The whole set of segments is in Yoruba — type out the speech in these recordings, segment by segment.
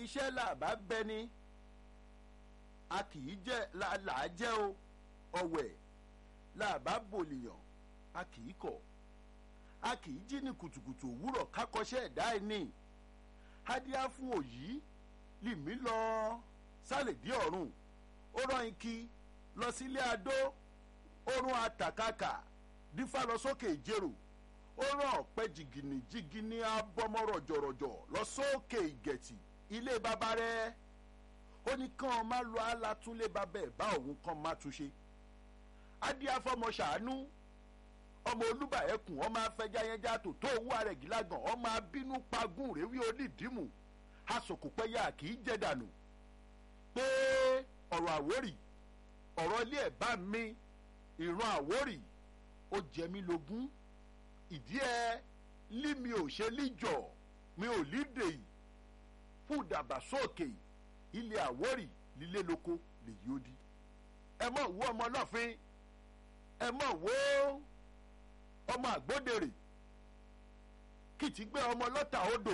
iṣẹ́ làbá bẹni a kì í jẹ́ làá jẹ́ o ọ̀wẹ̀ làbá bòlìyàn a kì í kọ̀ a kì í jí ní kùtùkùtù òwúrọ̀ kákọ́ṣẹ́ ẹ̀dá ẹ̀ ní adíá fún òyì lìmí lọ sálèdí ọ̀run ó rán ikí lọ sílé adó ó rún àtàkàkà dífá lọ sókè ìjérò ó rán ọ̀pẹ jìgìnì jìgìnì abọ́mọ rọ̀jọ̀rọ̀jọ̀ lọ sókè ìgẹ̀tì ilé bàbá rẹ̀ ó ní kàn má lọ alátúnlé bàbá ẹ̀ bá òun kàn má túnṣe adíá fọmọ ṣàánú ọmọ olúbà ẹkùn ọmọ afẹjáyẹjá tó tó owó ààrẹ gílágàn ọmọ abínú pagún rèwí onídìímù asòkòpẹ́yà kì í jẹ́ dànù pé ọ̀rọ̀ àwórì ọ̀rọ̀ ilé ẹ̀ bá mi ìran àwórì ó jẹ mí lógún ìdí ẹ lí mi ò ṣe líjọ mi ò lídè yìí fún ìdàgbàsókè ilé àwórì lílé lóko lèyí ó di ẹ mọ̀ wú ọmọ lọ́fin ẹ mọ̀ wó ọmọ àgbódèrè kìtì gbé ọmọ lọ́tà odò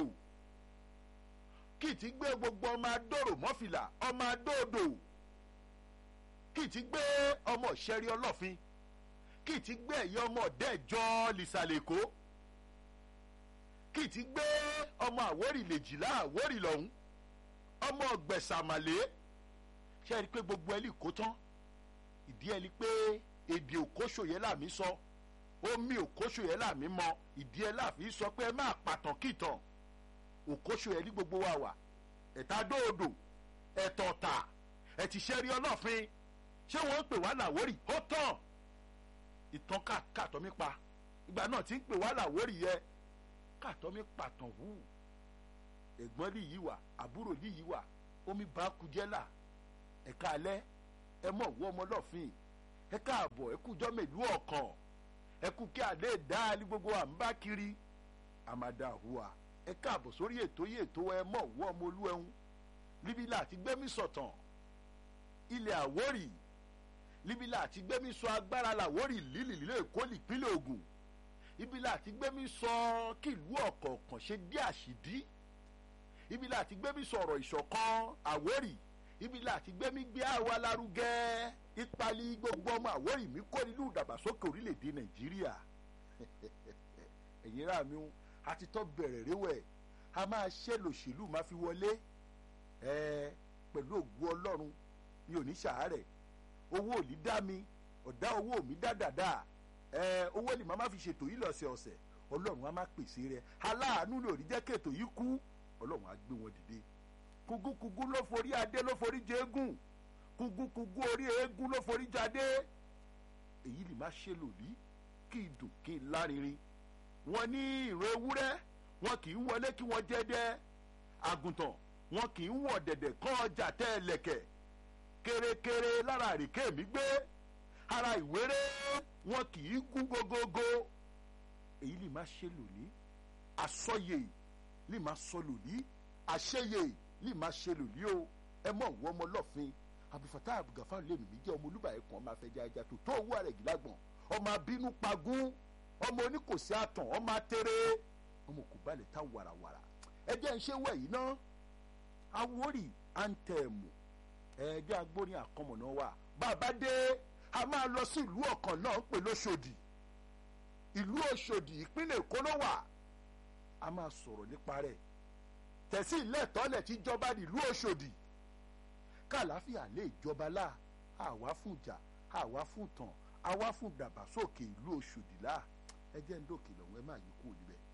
kìtì gbé gbogbo ọmọ adóró mọ́fìlà ọmọ adóodò kìtì gbé ọmọ ìṣẹ́rí ọlọ́fin kìtì gbé ẹ̀yẹ ọmọ ọ̀dẹ́jọ́ lìsàlẹ̀kọ́ kìtì gbé ọmọ àwórì lèjìlá àwórì lọ́hún ọmọ ọ̀gbẹ̀sàmàlẹ́ ṣe é rí i pé gbogbo ẹ̀ lè kó tán ìdí ẹ̀ ni pé èdè òkóṣòyẹ́ làmí sọ omi òkóṣòyẹ́ làmí mọ ìdí ẹ̀ láàfin sọ pé ẹ má pàtàn kìtàn òkóṣòyẹ́ ní gbogbo wa wà ẹ̀ta dóòdò ẹ̀tọ̀ọ̀tà ẹ̀tìṣẹ́rí ọlọ́fin ṣé wọ́n ń pè wá làwórì ó tán ìtàn káàtọ́ mi pa ìgbà náà ti ń pè wá làwórì yẹ káàtọ́ mi pàtàn wù ẹ̀gbọ́n lì yí wà àbúrò lì yí wà omi bá kujẹ́ là ẹ̀ka alẹ́ ẹ mọ̀ wọ́ ọmọ lọ́fin ẹ káàbọ̀ ẹ kújọ́ mẹ́lú ọ̀kan ẹ kú kí adé dá ní gbogbo à ń bá kiri àmàdà hùwà ẹ káàbọ̀ sórí ètò yìí ètò ẹ mọ̀ wọ́ ọmọ olú ẹ̀hún níbi láti gbẹ́mí sọ̀tàn ilẹ̀ àwórì níbi láti gbẹ́mí sọ agbára làwórì lílì lílé èkó ìpínlẹ̀ Ògùn ibi láti gbẹ́mí sọ kí ìlú ọ̀kọ̀ọ̀kan ṣe dé àṣìdí ibi láti gbẹ́mí sọ̀rọ̀ ìṣọ̀kan àwórì ibi láti gbẹ́mí gbé àwa lárugẹ ìpalí gbogbo ọmọ àwórì mi kó nínú ìdàgbàsókè orílẹ̀-èdè Nàìjíríà ẹ̀yin rà mí àti tọ́ bẹ̀rẹ̀ réwẹ̀ a máa ṣe lòṣèlú máa fi wọlé ẹ pẹ̀lú ògùn Ọlọ́run mi ò ní ṣàárẹ̀ owó ò ní dá mi ọ̀dá owó mi dá dàda ẹ owó ni màá má fi ṣètò yìí lọ́sẹ̀ ọ̀sẹ̀ Ọlọ́run á má pèsè rẹ̀ aláàánú lórí jẹ́ kètò yìí kú Ọlọ́run á gbé wọn dìde kugukugu ló forí adé ló forí jẹ eégún kugukugu orí eégún ló forí jáde èyí lè má ṣe lòdì kí n dùn kí n lárinrin wọn ní ìran ewúrẹ́ wọn kì í wọlé kí wọ́n jẹ́dẹ́ àgùntàn wọn kì í wọ̀ dẹ̀dẹ̀ kọ́ ọjà tẹ́ ẹlẹ́kẹ̀ kérékéré lára àríkè mi gbé ara ìwéré wọn kì í gún gógógó èyí lè má ṣe lòdì àsọyè lè má sọ lòdì àṣeyè lè má ṣe lòlí o ẹ mọ òwú ọmọ lọfin abdulfatah abdulgafar lèmi mi jẹ ọmọ olúbà ẹkùn ọmọ afẹjẹ ajá tó tó owó àrẹ gílágbọn ọmọ abínú pagún ọmọ oníkòsí àtàn ọmọ atẹrẹ ọmọ kò balẹ̀ ta wàràwàrà ẹ jẹ́ ń ṣe wẹ̀ yìí ná awórì àǹtẹ̀mù ẹ jẹ́ agbórin àkọmọ̀nà wa bàbá dé a máa lọ sí ìlú ọ̀kan náà ń pè lóṣòdì ìlú òṣòdì ìpínlẹ̀ èkó ló wà a máa sọ̀rọ̀ nípa rẹ̀ tẹ̀sí ìlẹ́tọ́lẹ̀ tí jọba nílùú Òṣòdì kàláfíà lè jọba lá àwa fún ìjà àwa fún tàn àwa fún dàgbàsókè ìlú Òṣòdì lá ẹ jẹ́ ń dòkè lọ́wọ́ ẹ má yí kúrò níbẹ̀.